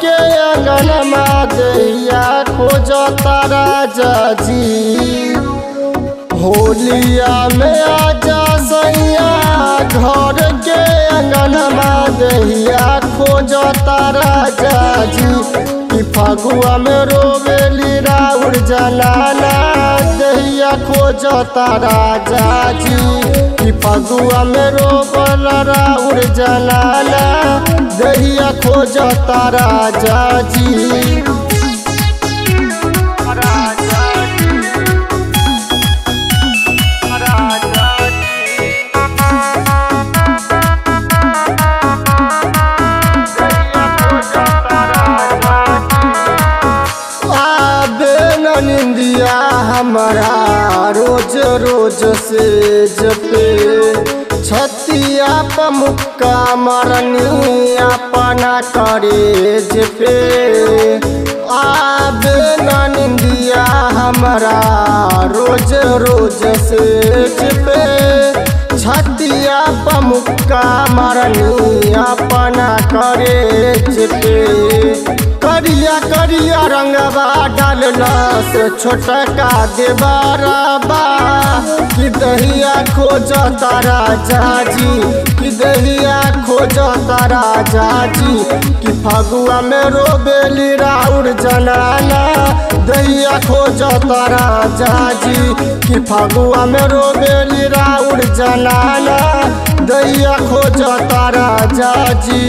के अंगनमा दैया खोजता राजा जी होलिया में आजा सैया घर के अंगनमा दैया खोजता राजा जी कि फगुआ में रोवेली राउर जनाना दैया खोजता राजा जी कि फगुआ में रोबल राउर जनाना दैया खोजता राजा जी आबे न निंदिया हमारा रोज रोज से जपे छतिया पमुक्का मरनी अपना करे जपे आबे न निंदिया हमारा रोज रोज से जपे छतिया पमुक्का मरनी अपना करे जपे करिया करिया रंगवा डालना से छोटका देवाराबा कि दहिया खोज तारा जाजी कि दहिया खोज तारा जाजी कि फगुआ में रोबेली राउर जनाना दहिया खोज तारा जाजी कि फगुआ में रोबेली राउर जनाना दहिया खोज तारा जाजी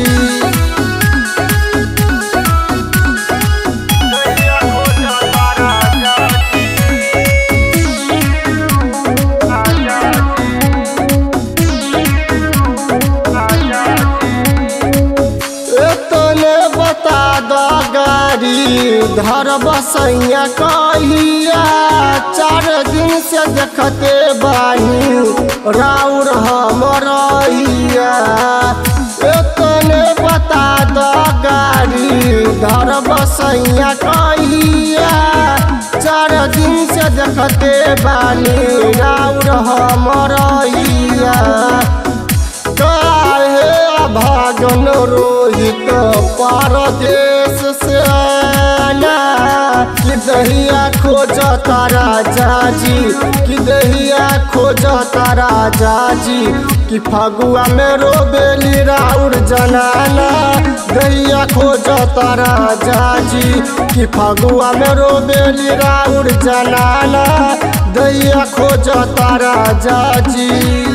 तने बता दो गाड़ी घर बसैया कहिया चार दिन से देखते बानी राउर हमरैया तने बता दो गाड़ी घर बसैया कहिया चार दिन से देखते बानी राउर हमरैया काहे भागन रोहित परदेश से आना कि दहिया खोज तारा जाजी कि दहिया खोज तारा जाजी कि फगुआ में रोबेली राउर जनाना दहिया खोज तारा जाजी कि फगुआ में रोबेली राउर जनाना दहिया खोज तारा जाजी